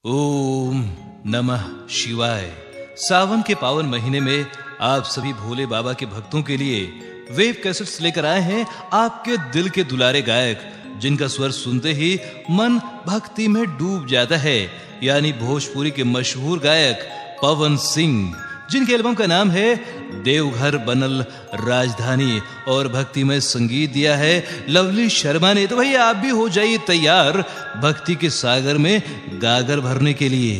ओम नमः शिवाय सावन के पावन महीने में आप सभी भोले बाबा के भक्तों के लिए वेब कैसेट्स लेकर आए हैं आपके दिल के दुलारे गायक जिनका स्वर सुनते ही मन भक्ति में डूब जाता है यानी भोजपुरी के मशहूर गायक पवन सिंह जिनके एल्बम का नाम है देवघर बनल राजधानी और भक्ति में संगीत दिया है लवली शर्मा ने तो भैया आप भी हो जाइए तैयार भक्ति के सागर में गागर भरने के लिए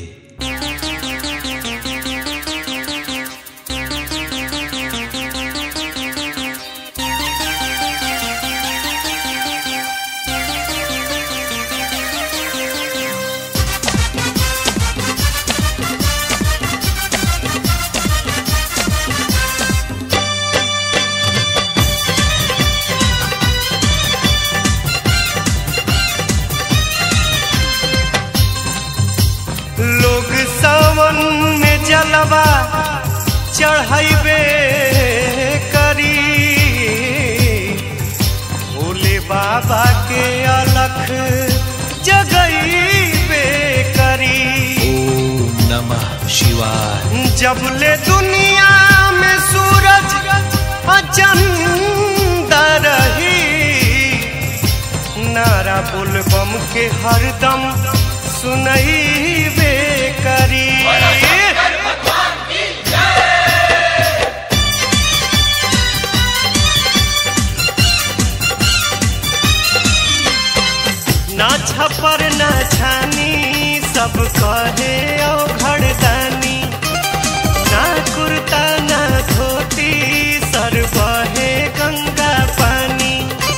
लोग सावन में जलवा चढ़ाइबे करी भोले बाबा के अलख जगइबे करी ओम नमः शिवाय जब ले दुनिया में सूरज अचंदा रही नारा बुलबम के हरदम सुनई करी ना छपर ना छानी सब कहे ओ घड़दानी ना कुर्ता ना धोती सर बहे गंगा पानी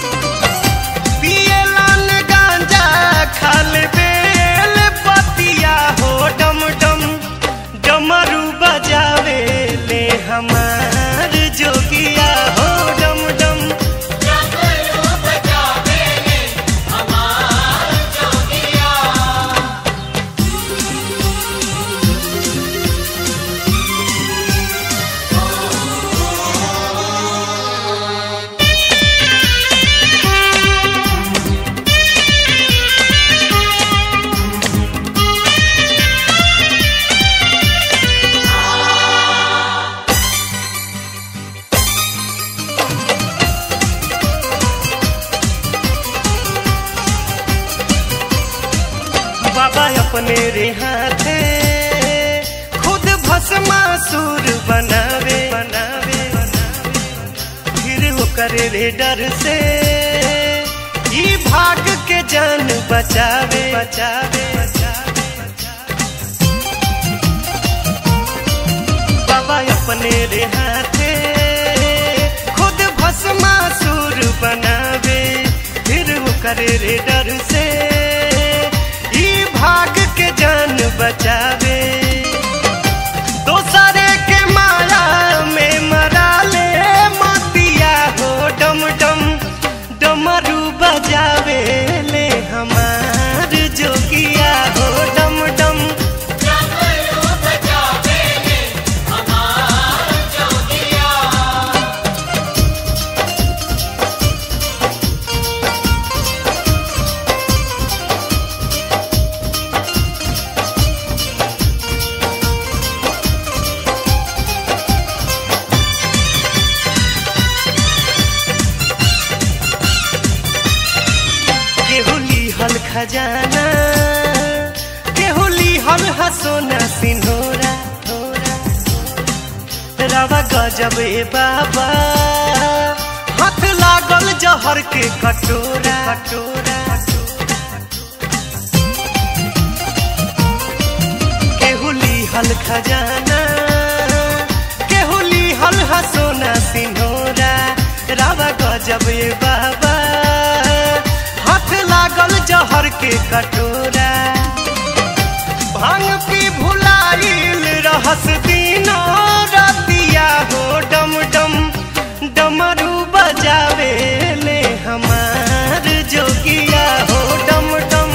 पियलन गांजा खाल बेल पतिया हो डम डम डमरू बजावे ले हमार जोगिया हो डम डम बाबा अपने रे हाथे खुद भस्मासुर बनावे बनावे फिर होकर रे डर से ई भाग के जान बचावे बचावे बाबा अपने रे हाथे खुद भस्मासुर बनावे फिर होकर रे डर से ई भाग के जान बचावे दोसरे के माया में मरा ले मतिया हो डम डम डमरू बजावे ले हमार जोगिया हो डम डम केहुली हल खजाना केहुली हल हसोना सिन्होरा रवा गजब ए बाबा हाथ लागल जहर के कटोरा कटोरा केहुली हल खजाना केहुली हल हसोना सिन्होरा रावा गजब ए बाबा हाथ लागल जहर के कटोरा भांग पी भुलाइल रहस दिनो रतिया हो डम डम डमरू बजावे ले हमार जोगिया हो डम डम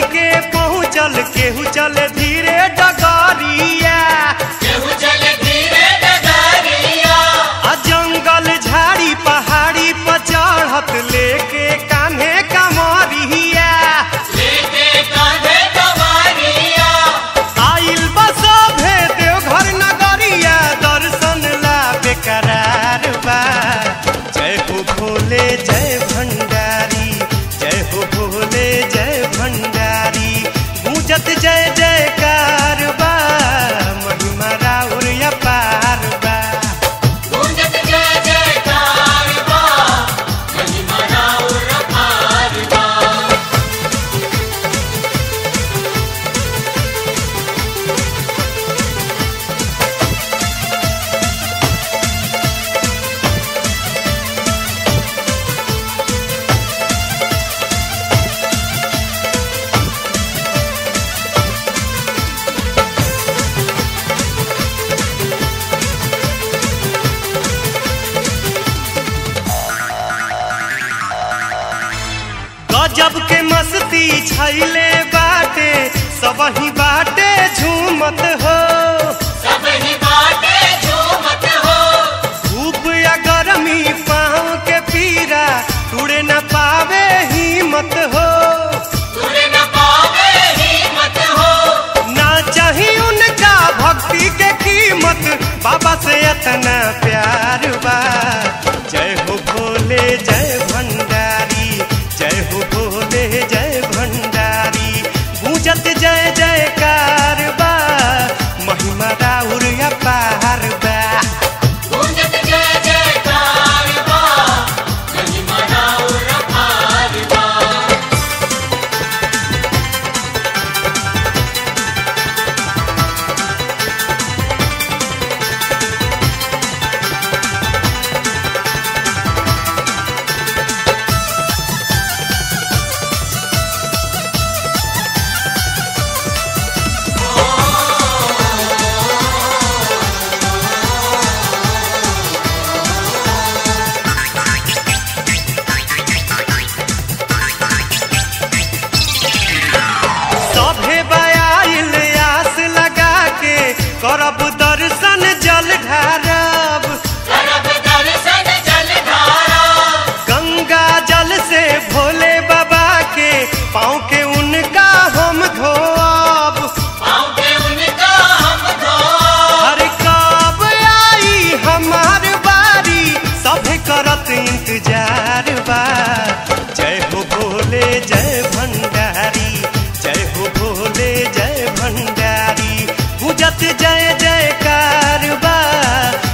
के पहुँचल केहू चले धीरे डगरिया आ जंगल झाड़ी पहाड़ी पर चढ़त लेके कान्हे कमरिया आइल बसभे देवघर नगरिया दर्शन ला बेकरार बा जय हो भोले जय भंडारी जय हो भोले जय भंडारी गूंजत जय जयकार बा महिमा राउर अपार बा गजब के मस्ती छैले बाटे सबही बाटे झूमत हो धूप या गर्मी पाँव के पीरा टूटे न पावे हिम्मत हो ना चाही उनका भक्ति के कीमत बाबा से इतना प्यार बा जय हो भोले जय भंडारी जय हो भोले जय भंडारी गूंजत जय जयकार बा महिमा राउर अपार बा सभे बयाइल आस लगा के करब दर्शन जल ढारब गंगा जल से भोले बाबा के पाँव के उनका हम धोब हर कब आई हमार बारी सभे करत इंतजार बा जय हो भोले जय भंडारी जय हो भोले जय भंडारी पूजत जय जयकार बा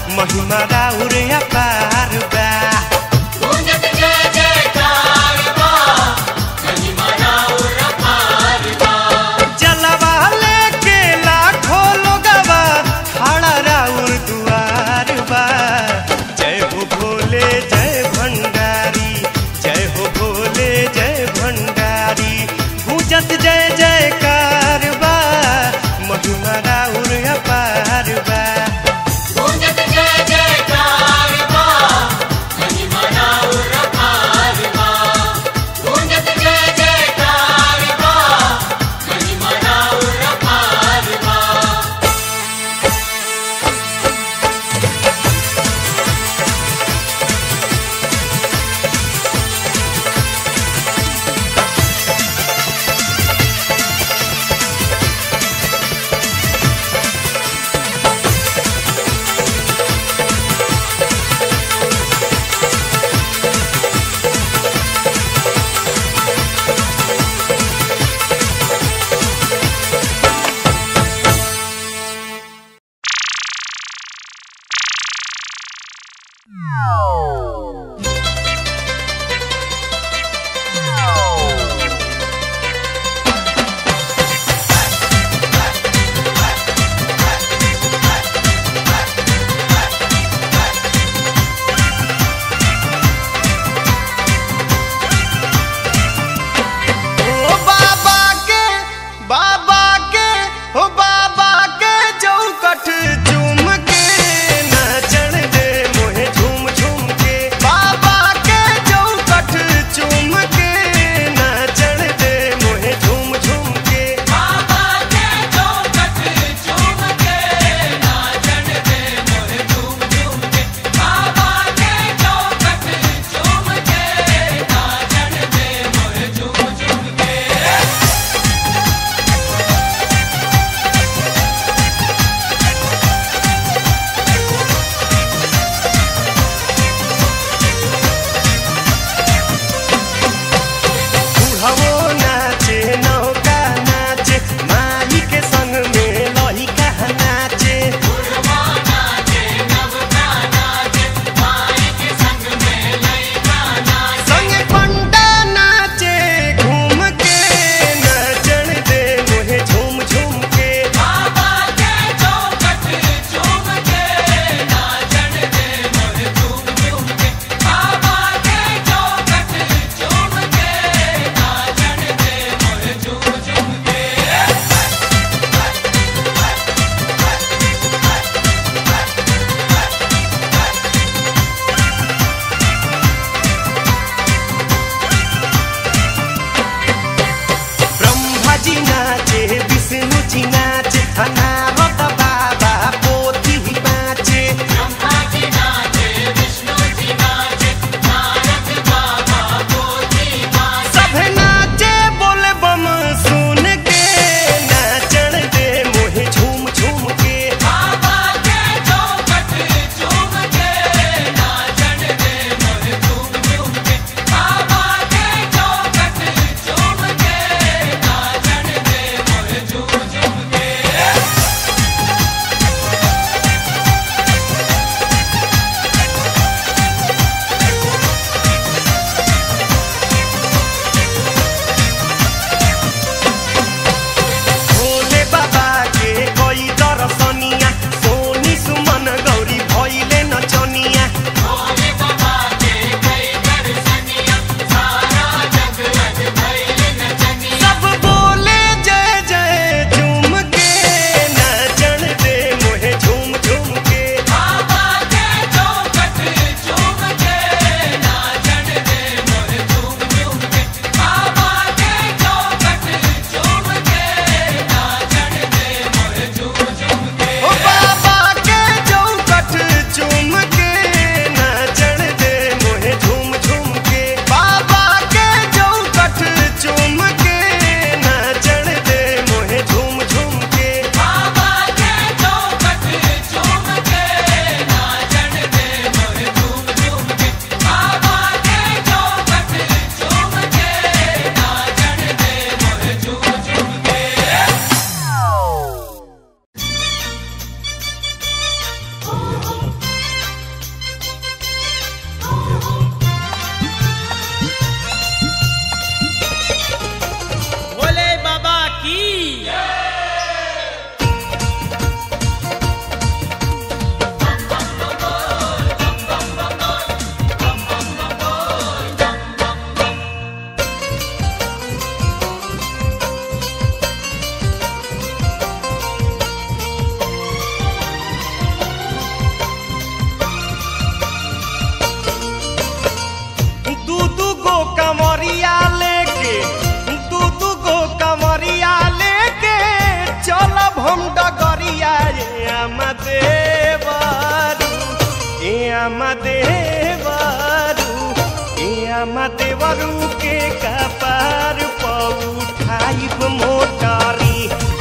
देवरू के कपार पर उठाइब मोटारी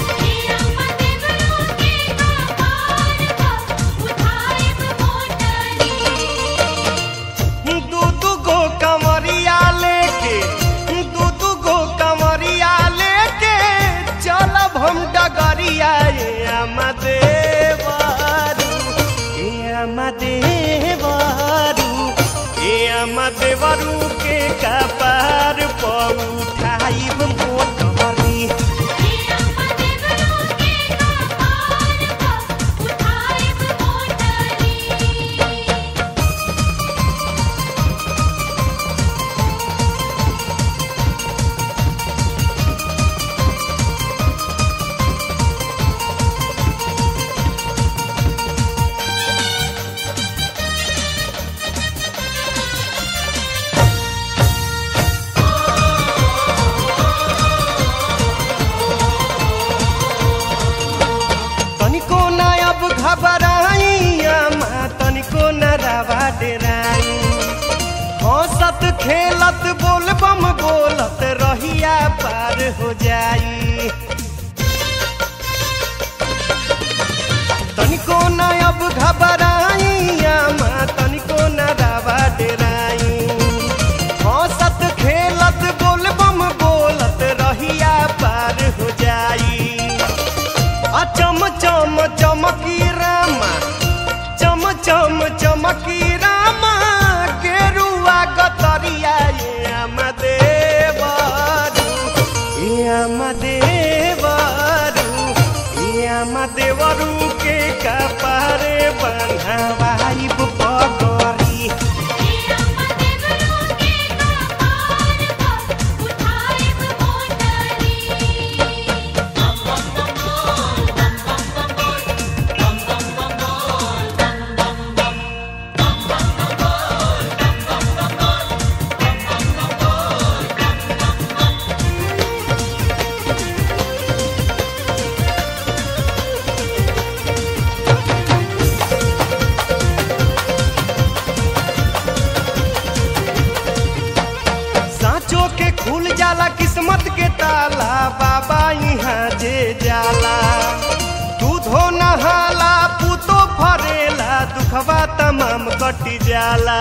दू दू गो कमरिया लेके दू दू गो कमरिया लेके चलब हम डगरिया ये अमदेवारू ये अमदेवारू ये अमदेवरू के कपार पर उठाइब मोटरी तनिको न अब घबराई अम्मा तनिको न रवा डेराई हंसत खेलत बोल बम बोलत रहिया पार हो जाई तनिको न अब घबराई अम्मा तनिको न रवा डेराई हंसत खेलत बोल बम बोलत रहिया पार हो जाई आ चम चम चमकी रामा चम चम चमकी रामा केरुआ गतरिया ये अमदेवरू ये अमदेवरू ये अमदेवरू के कपारे बन्हवाई पगरी सांचो के खुल जाला किस्मत के ताला बाबा यहाँ जे जाला दूधो नहाला पूतो फरेला दुखवा तमाम कटी जाला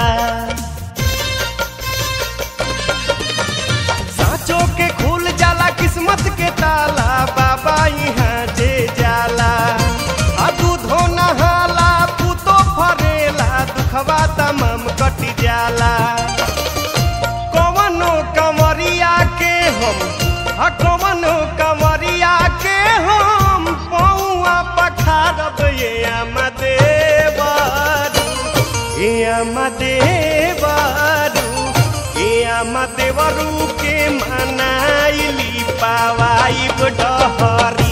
सांचो के खुल जाला किस्मत के ताला बाबा यहाँ जे जाला आ दूधो नहाला पूतो फरेला दुखवा तमाम कटी जाला कवनो कमरिया के हम आ कवनो कमरिया के हम पौआ पखारब ये अमदेवरू ये अमदेवरू ये अमदेवरू के मनाइली पावाई डहरी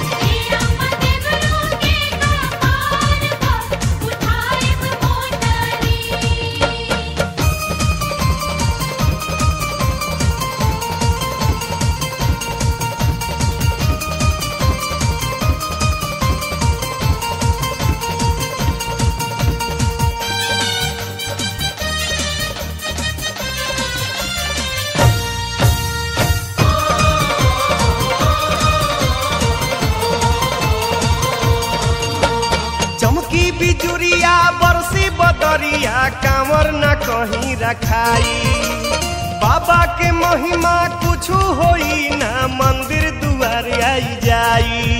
चमकी बिजुरिया बरसी बदरिया कांवर न कहीं रखाई बाबा के महिमा कुछु होई ना मंदिर दुआर आई जाई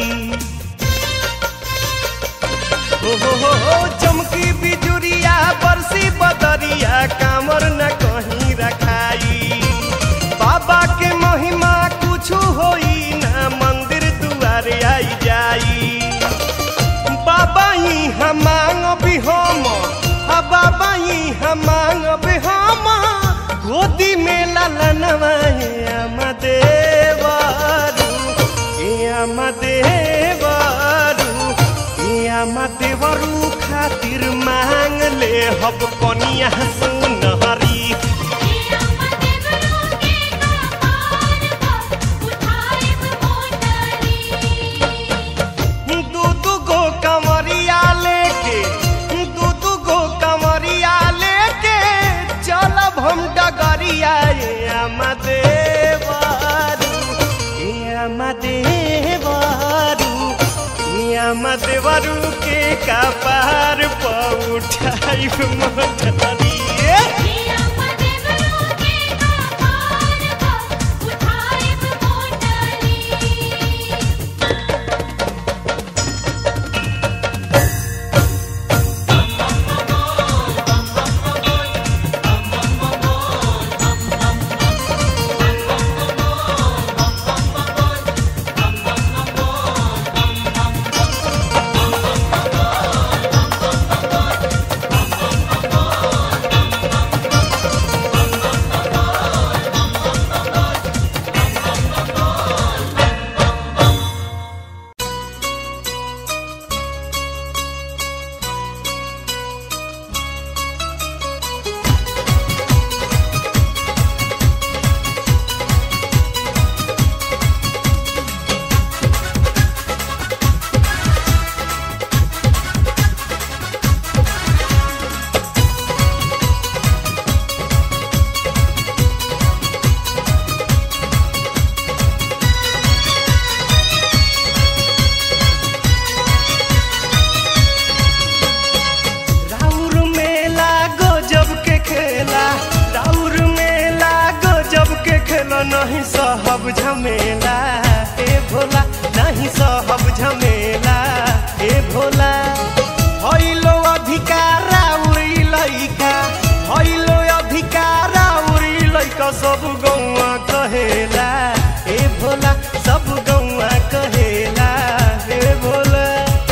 हो हो हो हो चमकी बिजुरिया बरसी बदरिया कांवर न कहीं रखाई बाबा के महिमा कुछु होई ना मंदिर दुआर आई जाई बाबा ही हम मांग भी हम हा बाबा ही हम मांग भी हम गोदी में ललनवा हे अमदेवरू हे अमदेवरू हे अमदेवरू खातिर मांग ले हब कनिया सुनहरी दू दू गो कमरिया लेके दू दू गो कमरिया लेके चलब हम डगरिया ये का पार पर उठाई मोटरी पिया पदेवरो के कपार को उठाइब मोटरी राउर मेला गजब के खेला राउर मेला गजब के खेला नहीं सहब झमेला ए भोला नहीं सहब झमेला ए भोला हइलो अधिकार उड़ी लइका हइलो अधिकार उड़ी लइका सब गौआ कहेला ए भोला सब गौआ कहेला ए भोला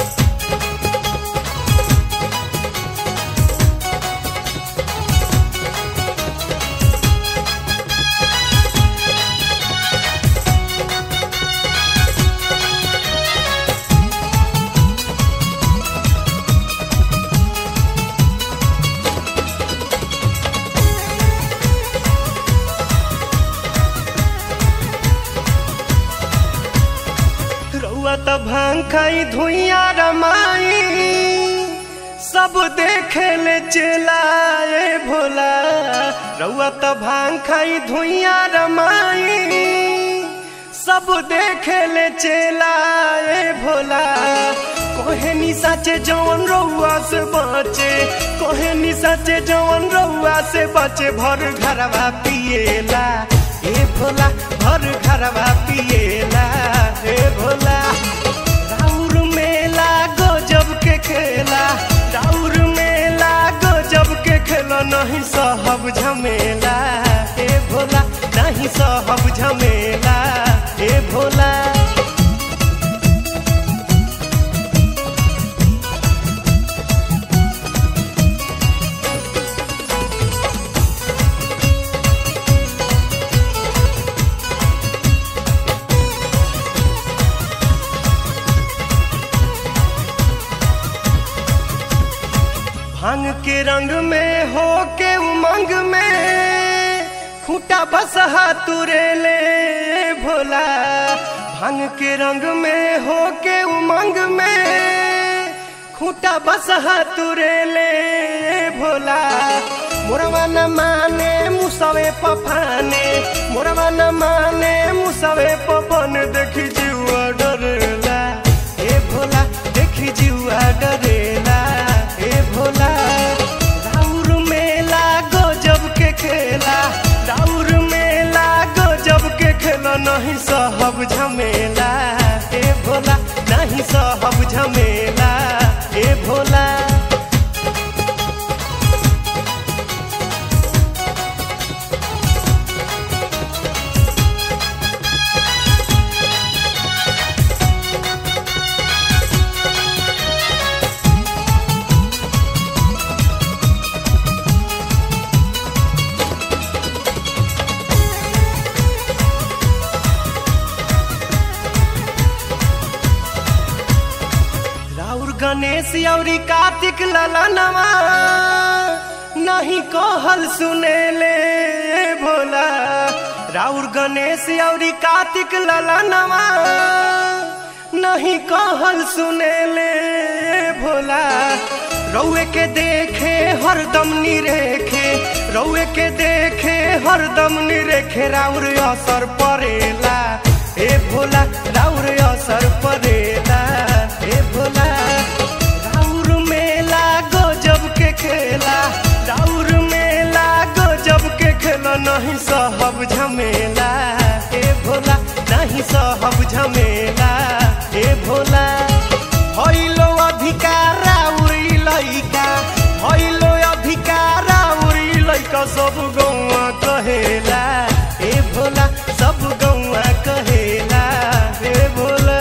रउआ त भांग खाई धुइया रमाई सब देखे ले चलाए भोला रउआ त भांग खाई धुइया रमाई सब देखे ले चलाए भोला कोहे निशा चे जवन रउआ से बचे कोहे निशा चे जवन रउआ से बचे भर घरवा पिएला ए भोला भर घरवा पिएला ए भोला राउर मेला गजब के खेला राउर मेला गजब के खेला नहीं सहब झमेला ए भोला नहीं सहब झमेला ए भोला भांग के रंग में हो के उमंग में खूटा बसहा तुरे ले भोला भांग के रंग में हो के उमंग में खूटा बसहा तुरे ले भोला मोरवा न माने मुसवे पफाने मोरवा न माने मुसवे पपन देखी जीवा डरेला ए भोला देखी जीवा डरेला ए भोला राउर मेला गजब के खेला राउर मेला गजब के खेला नहीं सहब झमेला ए भोला नहीं सहब झमेला ए भोला राउर गणेश औरी कार्तिक ललनवा नहीं कहल सुने ले भोला राउर गणेश औरी कार्तिक ललनवा नहीं कहल सुने ले भोला रउए के देखे हरदम निरेखे रउए के देखे हरदम निरेखे राउर असर परेला ए भोला राउर असर परेला ए भोला राउर खेला राउर मेला गजब के खेला नहीं सहब झमेला ए भोला नहीं सहब झमेला ए भोला हइलो अधिकारा उरी लइका हइलो अधिकारा उरी लइका सब गौआ कहेला ए भोला सब गौआ कहेला ए भोला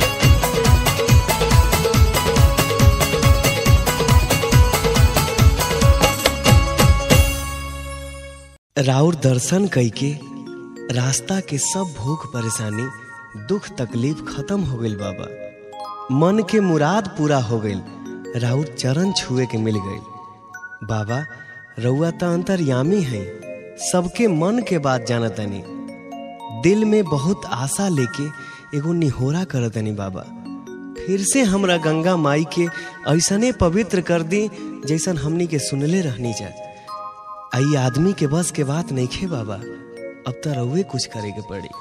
राउर दर्शन कइके रास्ता के सब भूख परेशानी दुख तकलीफ खत्म हो गइल बाबा मन के मुराद पूरा हो गइल राउर चरण छुए के मिल गइल बाबा रउआ त अंतर्यामी है सबके मन के बात जानतनी दिल में बहुत आशा लेके एगो निहोरा करतनी बाबा फिर से हमरा गंगा माई के ऐसने पवित्र कर दी जैसन हमनी के सुनले रहनी जा आई आदमी के बस के बात नहीं खे बाबा अब तो रउए कुछ करे के पड़ी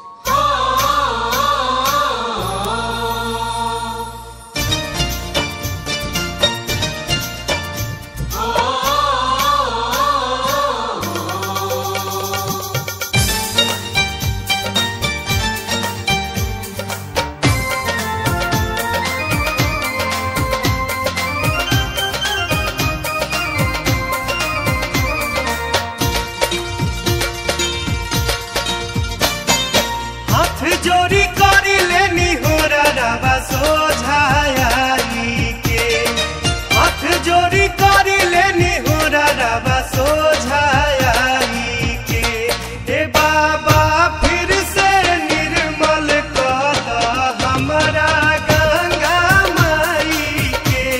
हाथ जोड़ी करी लेनी हो रवा सोझाई के हाथ जोड़ी करी लेनी हो रवा सोझाई के ए बाबा फिर से निर्मल कर द हमरा गंगा माई के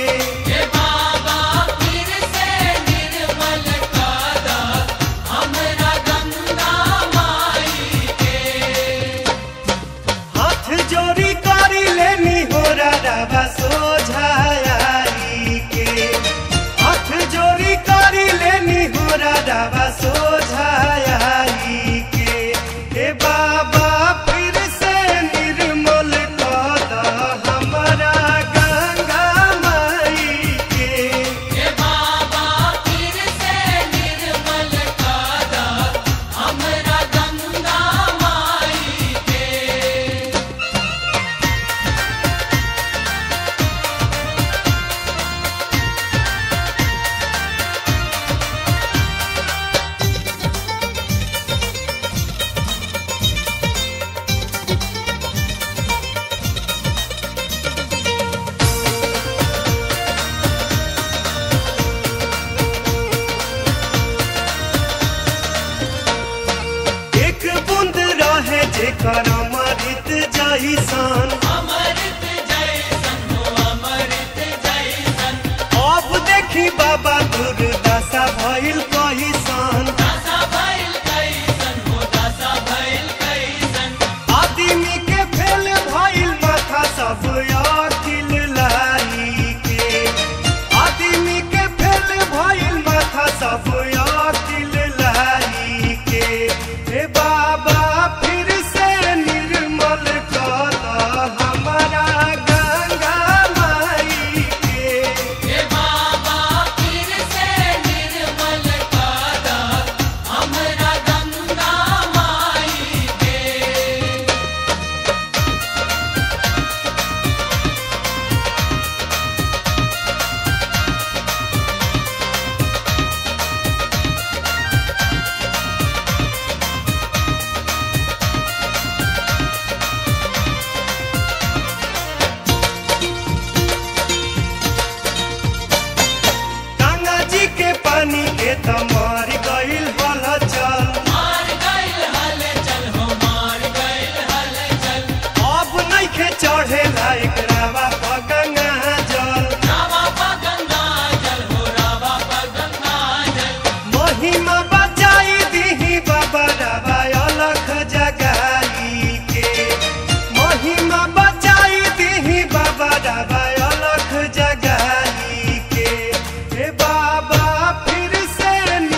हाथ जोड़ी करी लेनी हो रवा सोझाई के हाथ जोड़ी करी लेनी हो रवा सोझाई के ए बाबा फिर से निर्मल कर द हमरा गंगा माई के एक बूंद रहे जेकर अमृत जैसन अब देखी बाबा दुर्दशा भइल कहिसन आदमी के फेल भइल माथा सब अकिल लाई के आदमी के फेल भइल माथा सब अकिल लाई के हे बाबा फिर से निर्मल कर द हमरा गंगा माई के गंगा जी के पानी के त मर गइल हल चल अब नइखे चढ़े लायक रावा प गंगा जल महिमा बचाई दीही बाबा रावा अलख जगाई के महिमा बचाई दीही बाबा रावा अलख जगाई के हे बाबा फिर से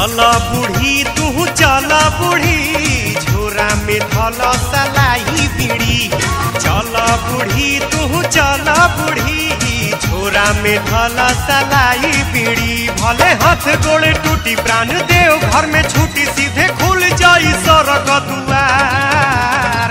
चल बूढ़ी तू चल बूढ़ी झोरा में धल सलाई बीड़ी चल बूढ़ी तू चल बूढ़ी झोरा में धल सलाई बीड़ी भले हाथ गोड़े टूटी प्राण देव घर में छूटी सीधे खुल जाई सड़क दुआर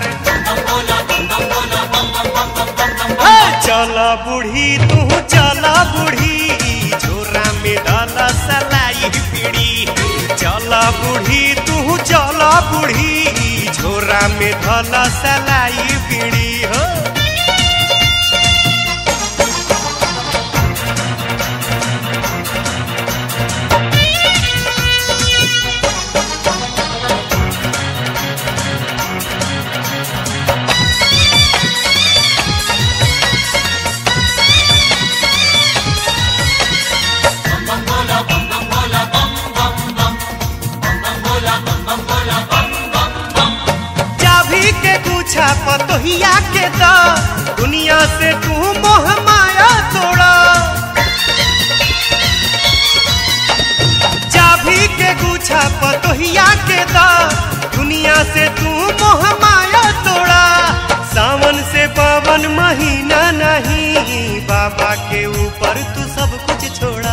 हे, चल बूढ़ी तू चल बूढ़ी झोरा में धल सलाई बीड़ी चल बूढ़ी तू चल बूढ़ी झोरा में धल सलाई बीड़ी हो चाभी के पूछा पतोहिया के द दुनिया से तू मोह माया तोड़ा चाभी के गुछा पतोहिया के द दुनिया से तू मोह माया तोड़ा सावन से पवन महीना नहीं बाबा के ऊपर तू सब कुछ छोड़ा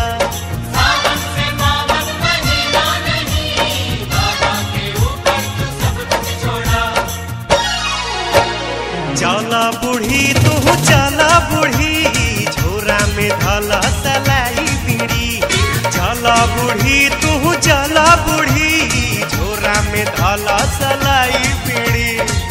चला बूढ़ी तू चला बूढ़ी झोरा में धला सलाई बीड़ी चला बूढ़ी तू चला बूढ़ी झोरा में धला सलाई बीड़ी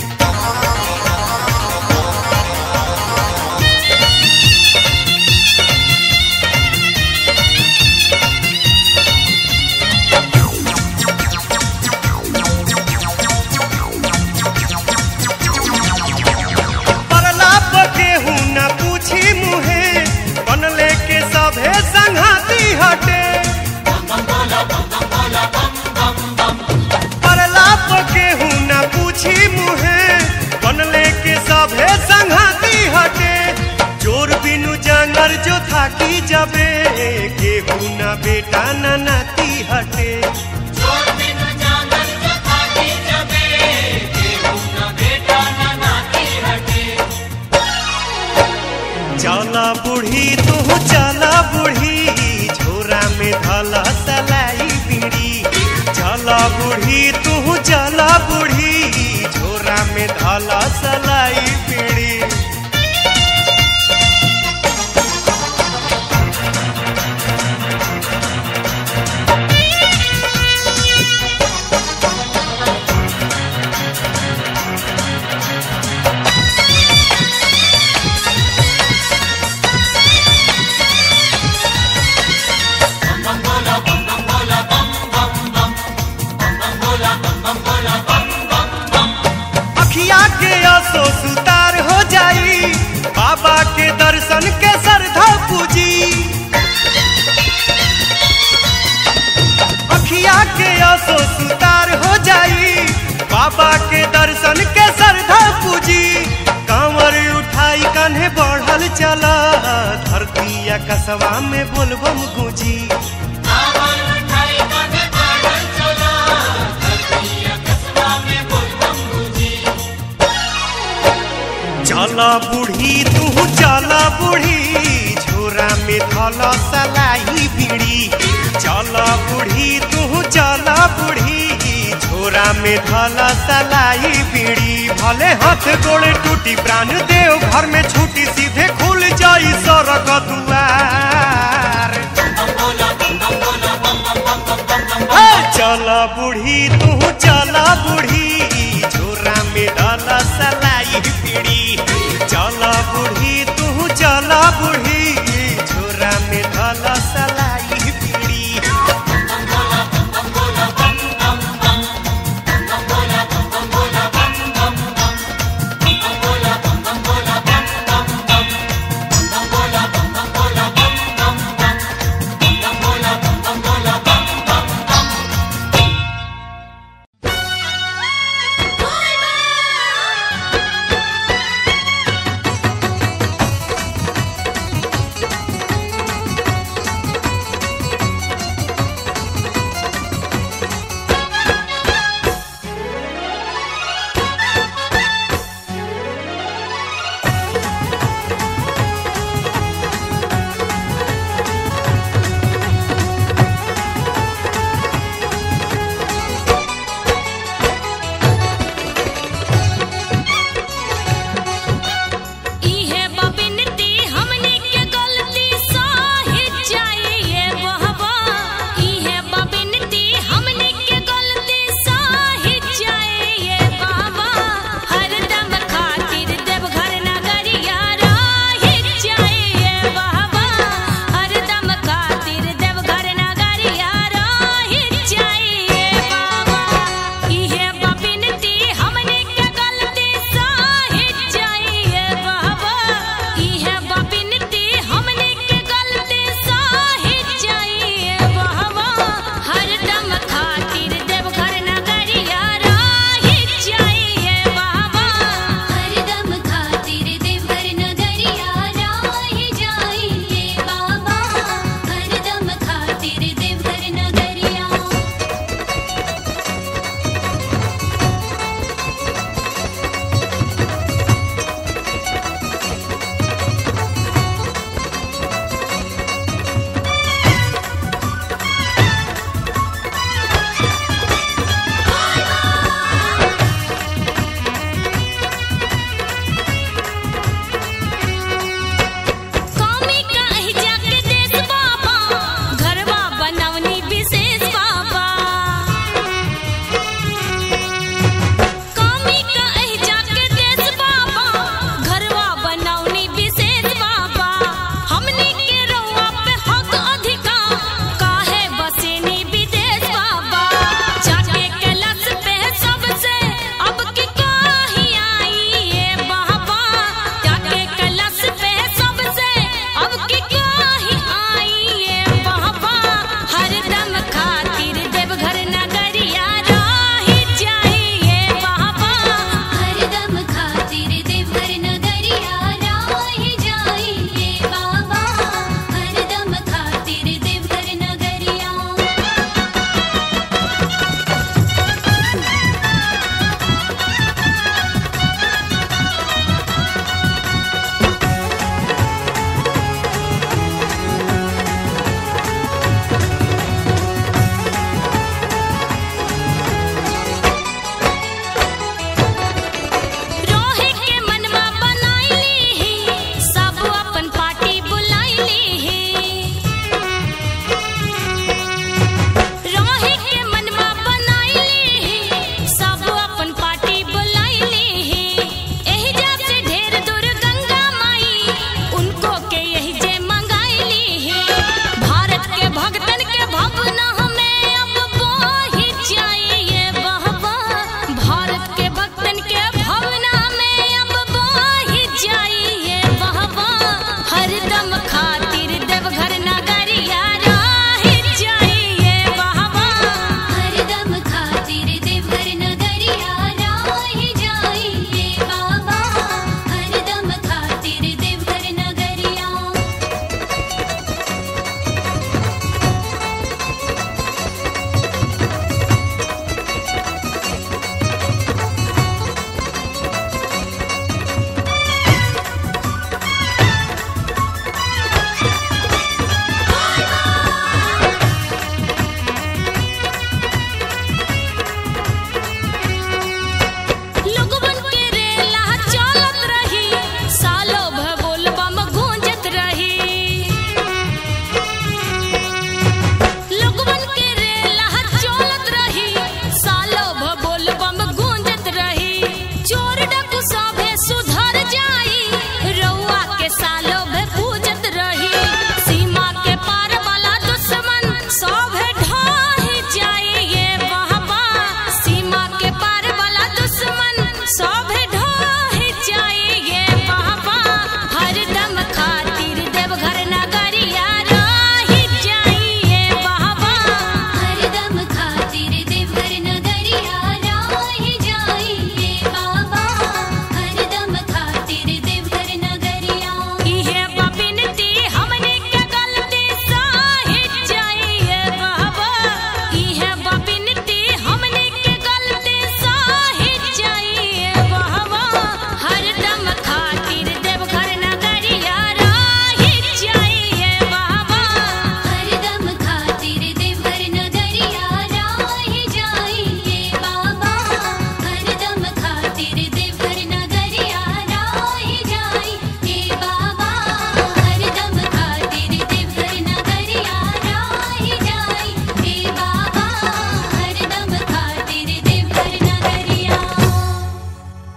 परला पके हूँ न पूछी मुहे बनले के सभे संघाती हटे परला पके हूँ न पूछी मुहे बनले के सभे संघाती हटे जोर बिनु जंगर जो थाकी जबे केहू न बेटा न नाती हटे चला बूढ़ी तू चला बूढ़ी झोरा में धला सलाई बीड़ी चला बूढ़ी तू चला बूढ़ी झोरा में धला सलाई बीड़ी अखिया के असो सुतार हो जाई बाबा के दर्शन के श्रद्धा पूजी अखिया के असो सुतार हो जाई बाबा के दर्शन के श्रद्धा पूजी कांवर उठाई कान्हे बढ़ल चला धरती कसवा में बोलबम गूंजी चला बूढ़ी तू चला बूढ़ी झोरा में धला सलाई बीड़ी चला बूढ़ी तू चला बूढ़ी झोरा में धला सलाई बीड़ी भले हाथ गोड़े टूटी प्राण देव घर में छूटी सीधे खुल जाई सड़क दुआर हे, चला बूढ़ी